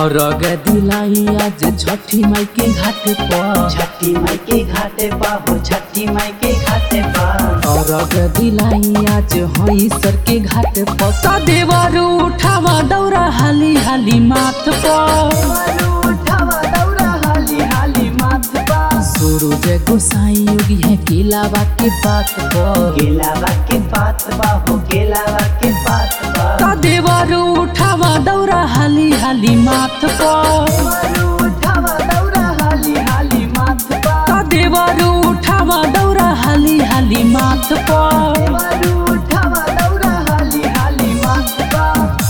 और दिलाई आज छठी माई के घाट पर छठी माई के घाटे पा हो छठी माई के घाटे पा और दिलाई आज हई सर के घाट पर सदेवर उठावा दौरा हाली हाली माथ पर मारू उठावा दौरा हाली हाली माथ पा सूरज गोसाई योगी है केलावा के बात पर केलावा के पात बा हो केलावा के पात बा सदेवर उठावा दौरा हाली हाली माथ पर मारू उठावा दौरा हाली हाली माथ पा सदेवर उठावा दौरा हाली हाली माथ पर मारू उठावा दौरा हाली हाली माथ पा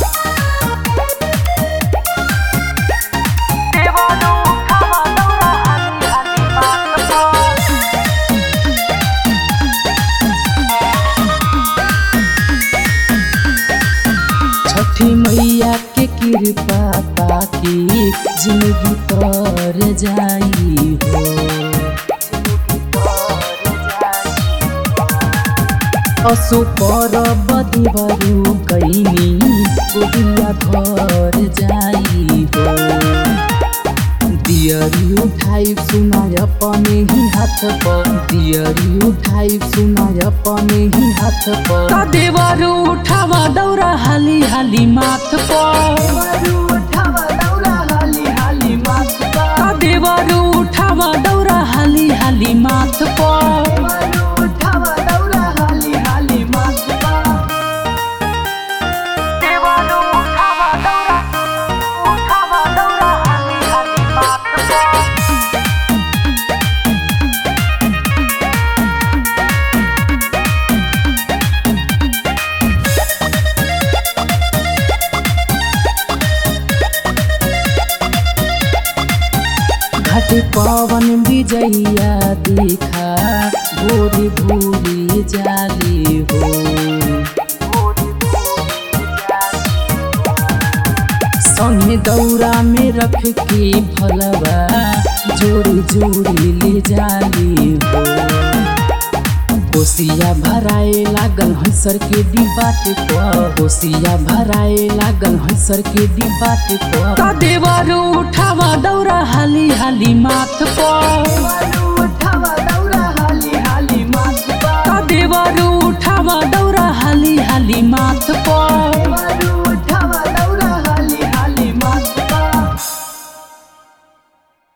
छठी मैया के कृपा ताकि जिंदगी तर जाई हो असु पर बदीबरू कैनी गोदिया घर जाई हो दियरी उठाई सुनाय अपने ही हाथ पर दियरी उठाई सुनाय अपने ही हाथ पर देवर उठावा दौरा हाली हाली माथ पर मारू उठावा दौरा हाली हाली माथ पा देवर उठावा दौरा हाली हाली माथ पर मारू उठावा दौरा हाली हाली माथ पा घाट पवन विजैया देखा भोरी भोरी जाली हो संगे दौरा में रख के भलवा जोड़ी जोड़ी ले जाली हो कोसिया भराए लागल हंसर के डिब्बाट पर कोसिया भराए लागल हंसर के डिब्बाट पर देवर उठावा दौरा हाली हाली माथ पर मारू उठावा दौरा हाली हाली माथ पा देवर उठावा दौरा हाली हाली माथ पर